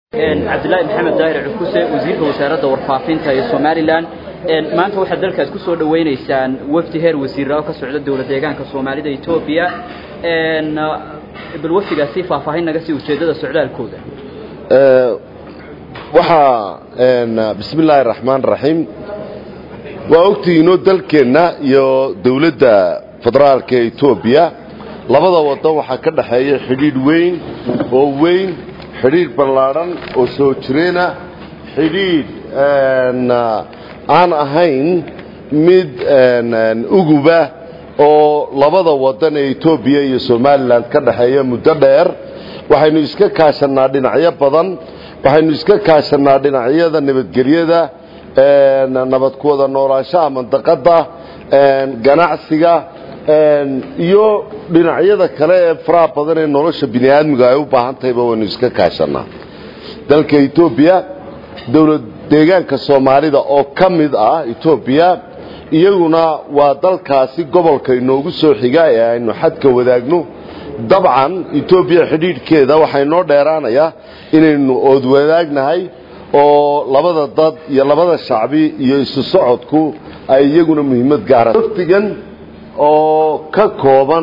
cabdilaahi maxamed daahir cukuse wasiirka wasaaradda warfaafinta ee somalilan maanta waxaad dalkaas ku soo dhawaynaysaan wafdi heer wasiira oo ka socda dowlad deegaanka soomaalida etoobiya bal wafdigaasi faahfaahin naga sii ujeeddada socdaalkooda waxaa bismi illaahi raxmaan raxiim waa ogtihiinoo dalkeenna iyo dowladda federaalka ee etoobiya labada waddan waxaa ka dhaxeeya xidhiidh weyn oo weyn xidhiidh ballaadhan oo soo jireena xidhiidh aan ahayn mid uguba oo labada waddan ee etoobiya iyo somalilan ka dhaxeeya muddo dheer waxaynu iska kaashannaa dhinacyo badan waxaynu iska kaashannaa dhinacyada nabadgelyada nabad ku wada noolaanshaha mandaqadda ganacsiga iyo dhinacyada kale ee faraha badan ee nolosha bini aadmiga ay u baahan tahayba waynu iska kaashannaa dalka etoobiya dowlad deegaanka soomaalida oo ka mid ah etoobiya iyaguna waa dalkaasi gobolka inoogu soo xiga ee aynu xadka wadaagno dabcan etoobiya xidhiidhkeeda waxaa inoo dheeraanayaa inaynu ood wadaagnahay oo labada dad iyo labada shacbi iyo isu socodku ay iyaguna muhiimad gaara wafdigan oo ka kooban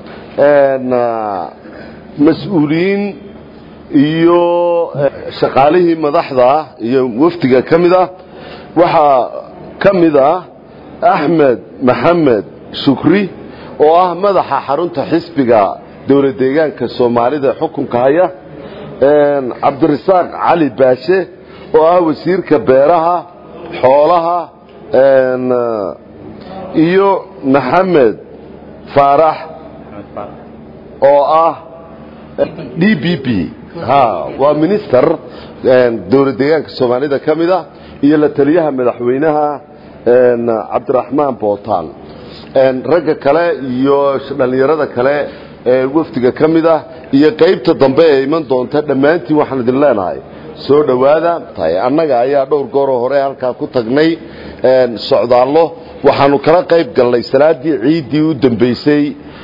mas-uuliyiin iyo shaqaalihii madaxda iyo wafdiga ka mid ah waxaa ka mid ah axmed maxamed shukri oo ah madaxa xarunta xisbiga dowlad deegaanka soomaalida xukunka haya cabdirasaaq cali baashe oo ah wasiirka beeraha xoolaha iyo maxamed faarax oo ah d b b waa minister dowlad deegaanka soomaalida ka mid ah iyo la taliyaha madaxweynaha cabdiraxmaan bootaan ragga kale iyo dhallinyarada kale ee wafdiga ka mid ah iyo qaybta dambe ee iman doonta dhammaantiin waxaan idin leenahay soo dhowaada tahay annaga ayaa dhowr gooroo hore halkaa ku tagnay socdaallo waxaanu kala qayb galnay salaaddii ciiddii u dambaysay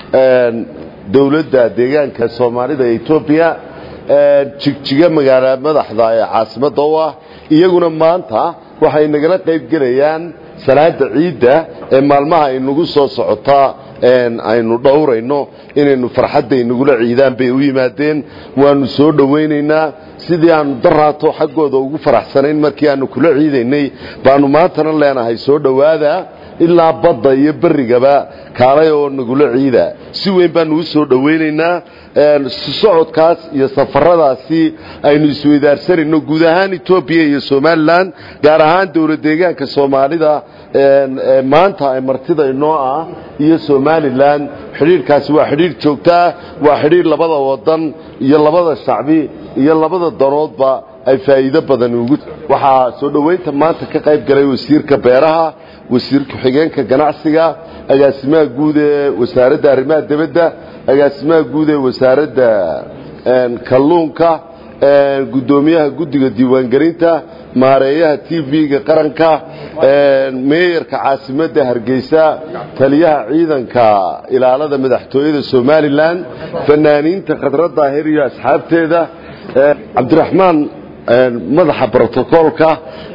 dowladda deegaanka soomaalida ee etoobiya jigjiga magaala madaxda ee caasimadda u ah iyaguna maanta waxay nagala qayb gelayaan salaada ciidda ee maalmaha inagu soo socotaa aynu dhowrayno inaynu farxadda inagula ciidaan bay u yimaadeen waanu soo dhowaynaynaa sidii aanu daraato xaggooda ugu faraxsanayn markii aanu kula ciidaynay baanu maantana leenahay soo dhowaada ilaa badda iyo berigaba kaalay oo nagula ciida si weyn baanu u soo dhowaynaynaa socodkaas iyo safaradaasi aynu isweydaarsanayno guud ahaan etoobiya iyo somalilan gaar ahaan dowlad deegaanka soomaalida maanta ay martida inoo ah iyo somalilan xidhiidhkaasi waa xidhiidh joogtaa waa xidhiidh labada wadan iyo labada shacbi iyo labada danoodba ay faa'iido badan ugu waxaa soo dhowaynta maanta ka qayb galay wasiirka beeraha wasiir ku-xigeenka ganacsiga agaasimaha guud ee wasaaradda arrimaha dibadda agaasimaha guud ee wasaaradda kalluunka guddoomiyaha guddiga diiwaangelinta maareeyaha t v-ga qaranka meeyarka caasimadda hargeysa taliyaha ciidanka ilaalada madaxtooyada somalilan fanaaniinta khadra daahir iyo asxaabteeda cabdiraxmaan madaxa brotocoolka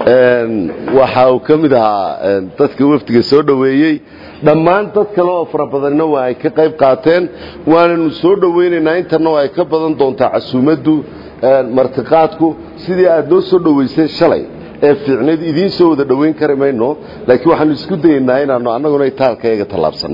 waxa uu ka mid ahaa dadka wafdiga soo dhoweeyey dhammaan dad kale oo fara badanna waa ay ka qayb qaateen waananu soo dhowaynaynaa intana oo ay ka badan doontaa casuumaddu martiqaadku sidii aad noo soo dhowayseen shalay ee fiicnayd idiin soo wada dhowayn kari mayno laakiin waxaanu isku dayaynaa inaanu annaguna itaalkayaga tallaabsanno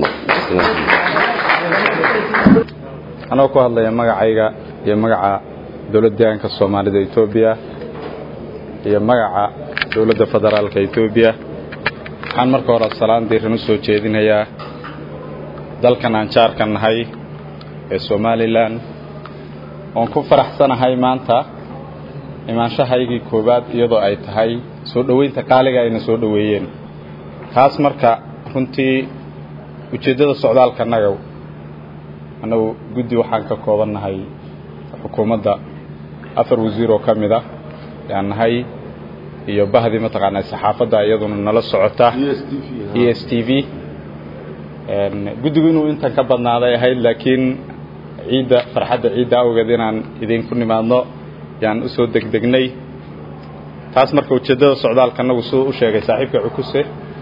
anoo ku hadlaya magacayga iyo magaca dowlad deegaanka soomaalida etoobiya iyo magaca dowladda federaalka etoobiya waxaan marka hore salaan diiran u soo jeedinayaa dalkan aan jaarka nahay ee somalilan oon ku faraxsanahay maanta imaanshahaygii koowaad iyadoo ay tahay soo dhoweynta qaaliga ayna soo dhoweeyeen taas marka runtii ujeeddada socdaalka annaga annagu guddi waxaan ka koobannahay xukuumadda afar wasiir oo ka mid ah yaan nahay iyo bahdii mataqaanaa saxaafadda iyaduna nala socota e s t v guddigu inuu intan ka badnaaday ahayd laakiin ciidda farxadda ciidda awgeed inaan idinku nimaadno yaan u soo degdegnay taas marka ujeeddada socdaalka annagu siduu u sheegay saaxiibka cukuse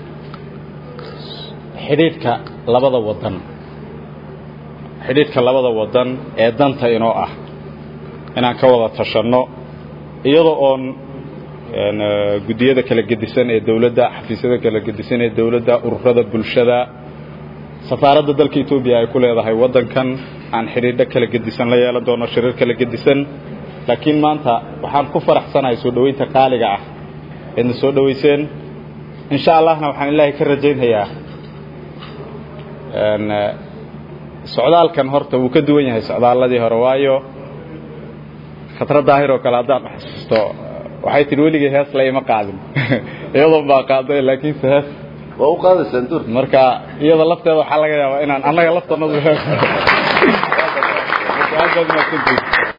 xidhiidhka labada waddan xidhiidhka labada waddan ee danta inoo ah inaan ka wada tashanno iyadoo oon guddiyada kala gedisan ee dawladda xafiisyada kala gedisan ee dawladda ururada bulshada safaaradda dalka etoobiya ay ku leedahay waddankan aan xidhiidho kala gedisan la yeelan doono shirar kala gedisan laakiin maanta waxaan ku faraxsanahay soo dhoweynta qaaliga ah eedna soo dhoweyseen insha allahna waxaan ilaahay ka rajaynhayaa socdaalkan horta wuu ka duwan yahay socdaaladii hore waayo khatra daahir oo kale haddaan xasuusto waxay tihi weligay hees la ima qaadin iyadoon baa qaaday laakiinse hees waa u qaadaysaan dur marka iyada lafteeda waxaa laga yaabaa inaan annaga laftanadu hees